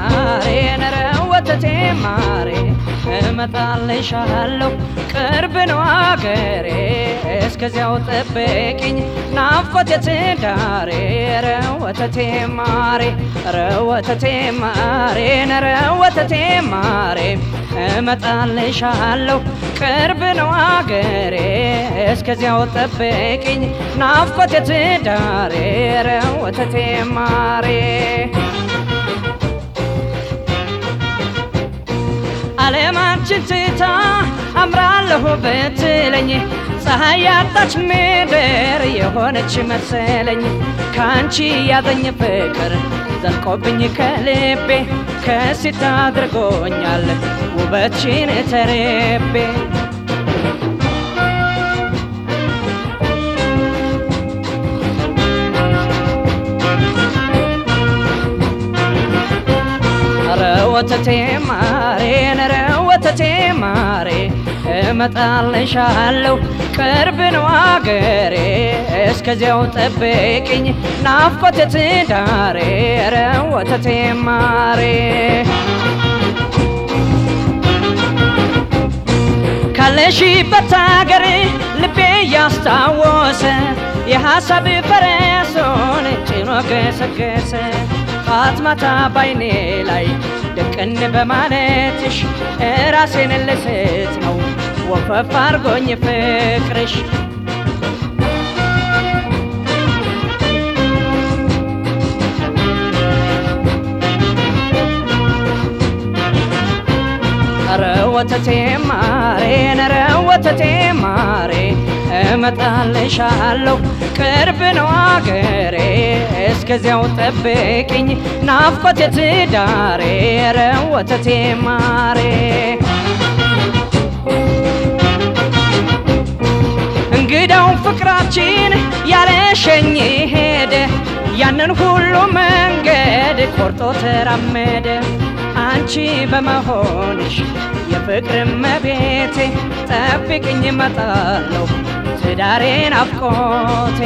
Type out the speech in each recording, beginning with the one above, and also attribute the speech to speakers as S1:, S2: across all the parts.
S1: ማሬ ነረ ወተቴ ማሬ እመጣልሻለሁ ቅርብ ነው አገሬ እስከዚያው ጠብቂኝ ናፍቆቴ ትዳሬ ረ ወተቴ ማሬ ረ ወተቴ ማሬ ነረ ወተቴ ማሬ እመጣልሻለሁ ቅርብ ነው አገሬ እስከዚያው ጠብቂኝ ናፍቆቴ ትዳሬ ረ ወተቴ ማሬ ዓለማችን ትታ አምራለሁ ብትለኝ ፀሐይ ያጣች ምድር የሆነች መሰለኝ ከአንቺ ያዘኝ ፍቅር ዘልቆብኝ ከልቤ ከሲት አድርጎኛል ውበትሽን ተርቤ ኧረ ወተቴ ማሬ ኧረ ወተቴ ማሬ እመጣልሻለሁ ቅርብ ነው አገሬ እስከዚያው ጠብቂኝ ናፍቆቴ ትዳሬ ኧረ ወተቴ ማሬ ካለሽበት አገር ልቤ ያስታወሰ የሐሳብ ፈረሶን ጭኖ ገሰገሰ ጧት ማታ ባይኔ ላይ ድቅን በማለትሽ ራሴን ልስት ነው ወፈፍ አርጎኝ ፍቅርሽ ኧረ ወተቴ ማሬ ኧረ ወተቴ ማሬ እመጣልሻለሁ ቅርብ ነው አገሬ እስከዚያው ጠብቂኝ ናፍቆቴ ትዳሬ ኧረ ወተቴ ማሬ እንግዳው ፍቅራችን ያለሸኝ ሄደ ያንን ሁሉ መንገድ ቆርጦ ተራመደ አንቺ በመሆንሽ የፍቅር መቤቴ ጠብቅኝ እመጣለሁ ትዳሬ ናፍቆቴ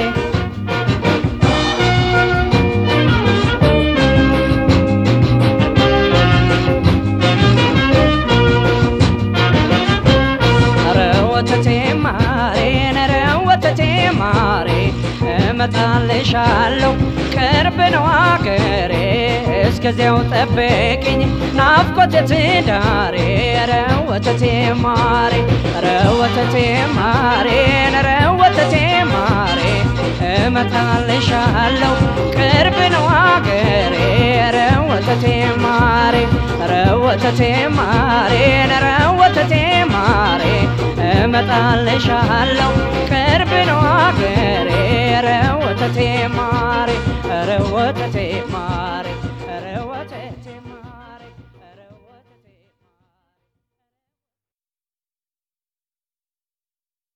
S1: ኧረ ወተቴ ማሬ ኧረ ወተቴ ማሬ እመጣልሻለሁ ቅርብ ነው አገሬ እስከዚያው ጠብቂኝ ናፍቆቴ ትዳሬ ኧረ ወተቴ ማሬ ኧረ ወተቴ ማሬ ኧረ ወተቴ ማሬ እመጣልሻለሁ ቅርብ ነው አገሬ ኧረ ወተቴ ማሬ ኧረ ወተቴ ማሬ ኧረ ወተቴ ማሬ እመጣልሻለሁ ቅርብ ነው አገሬ ኧረ ወተቴ ማሬ ኧረ ወተቴ ማሬ